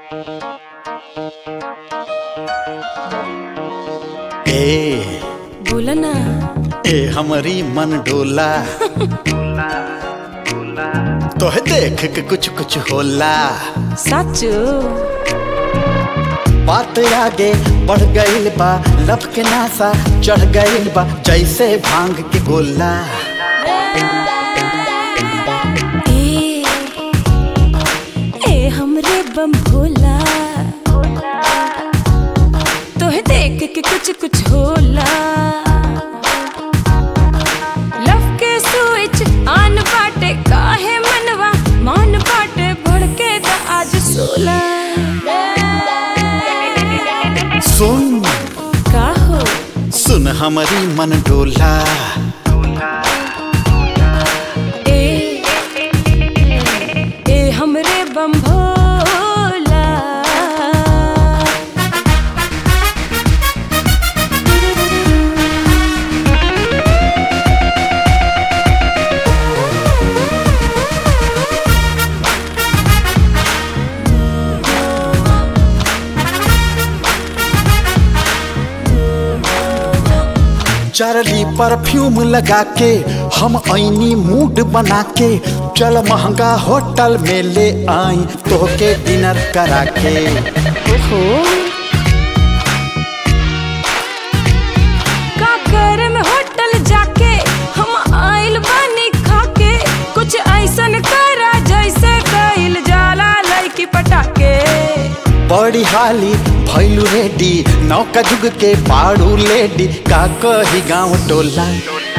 ए बोला ना ए हमरी मन डोला तोहे देख के कुछ कुछ होला साचो बात आगे बढ़ गईल बा लब के नासा चढ़ गईल बा जैसे भांग के गोला ए ए हमरे बम भोला तोहे देख के कुछ कुछ होला लव के स्विच आन बाटे काहे मनवा मान बाटे भड़के दा आज सोला सुन का हो सुन हमरी मन डोला ए ए हमरे बम भोला चरली परफ्यूम लगा के हम ऐनी मूड बना के चल महंगा होटल में ले आई तोहके डिनर करा के ओहो का करे में होटल जाके हम आइल बानी खाके कुछ ऐसन करा जैसे कइल जाला लड़की पटाके बड़ी हाली भैलू रेडी नौका जुग के पाड़ू लेडी का कही गाँव टोला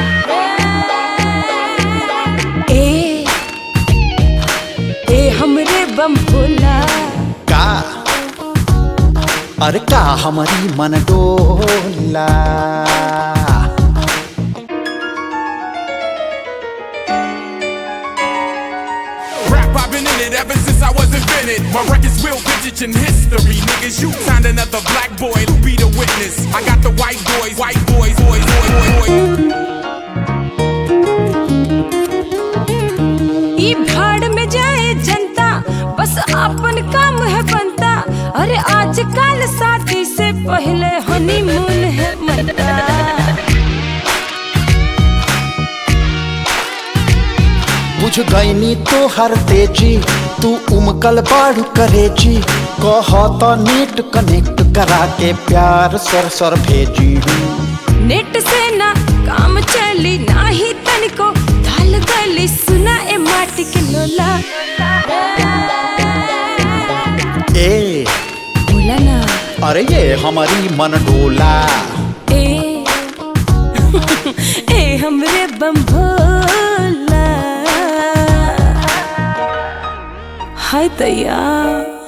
ए ए हमरे बम भोला का अरे का हमारी मन डोला Rap, I've been in it ever since I was invented. My record's real vintage in history. Niggas, you signed another black boy to be the witness. I got the white boys, white boys, boys, boys, boys, boys. ई भाड़ में जाए जनता बस अपन काम है बनता अरे आजकल शादी से पहले हनीमून है मनता बुझ गईनी तो हर तेजी तू उमकल बाड़ू करेजी कह तो नेट कनेक्ट करा के प्यार सर सर भेजी नेट से ना काम चली नाही तनिको थाल गली सुना ए माटी के लोला ए बोला ना अरे ये हमारी मन डोला ए ए हमरे बम भोला हाय तैयार